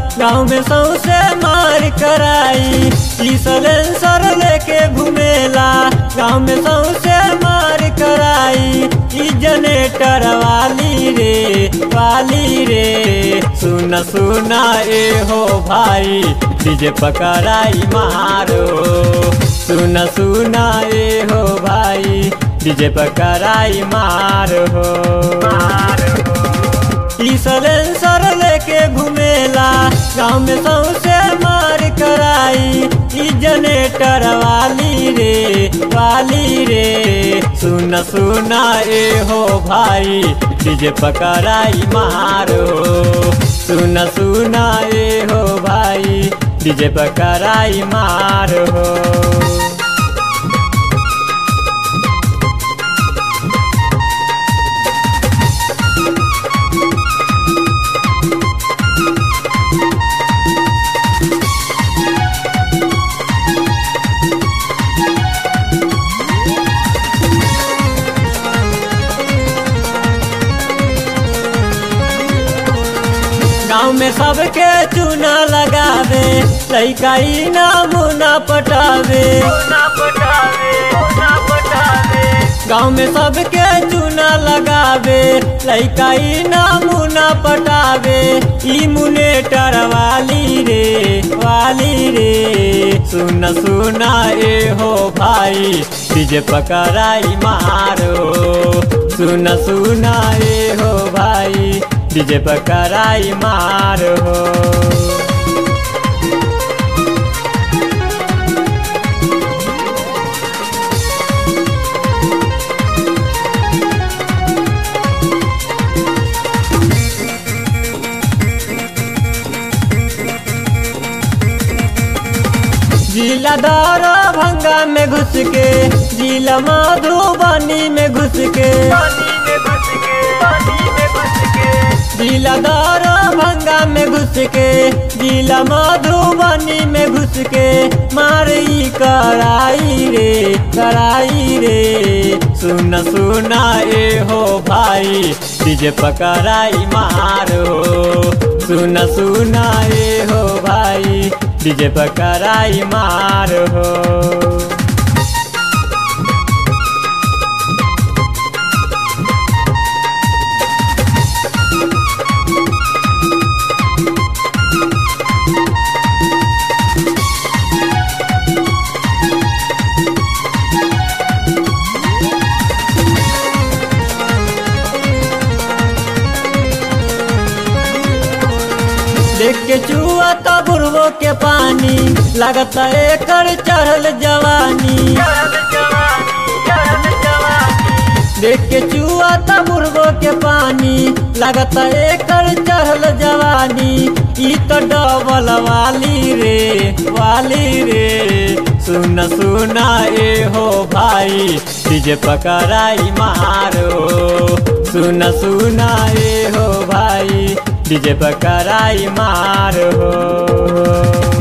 गाँव में सौसे मार कराई ई सलेंसर लेके घूमेला गाँव में सौसे मार कराई ई जनेटर वाली रे वाली रे सुन सुना ए हो भाई डीजे पकड़ाई मारो सुन सुना ए हो भाई डीजे पकड़ाई मारो ई सलेंसर लेके घूमेला गाँव में सौसे मार कराई ई जनेटर वाली रे वाली रे सुन सुना ए हो भाई डीजे पकड़ाई मारो सुन सुना ए हो भाई डीजे पकड़ाई मारो गाँव में सबके चूना लगावे लैका ई नामुना पटावे गाँव में सबके चूना लगावे लैका ई नामुना पटावे ई मुनेटर वाली रे वाली रे सुन सुना ए हो भाई डीजे पकड़ाई मारो सुन सुना ए हो भाई डीजे पकड़ाई मारो जिला दारा भंगा में घुस के जिला मधुबनी में घुस के जिला दारा भंगा में घुस के जिला मधुबनी में घुस के मारी कराई रे कराई रे सुन सुना ए हो भाई डीजे पकड़ाई मारो सुन सुना ए हो भाई डीजे पकड़ाई मारो देख के चुआ तो बुढ़बो के पानी लगता एकर चढ़ल जवानी देख के चुआ तो बुढ़बो के पानी लगता एकर चढ़ल जवानी ई तो डबल वाली रे वाली रे सुन सुना ए हो भाई डीजे पकड़ाई मारो सुन सुना ए हो भाई डीजे पकड़ाई मारो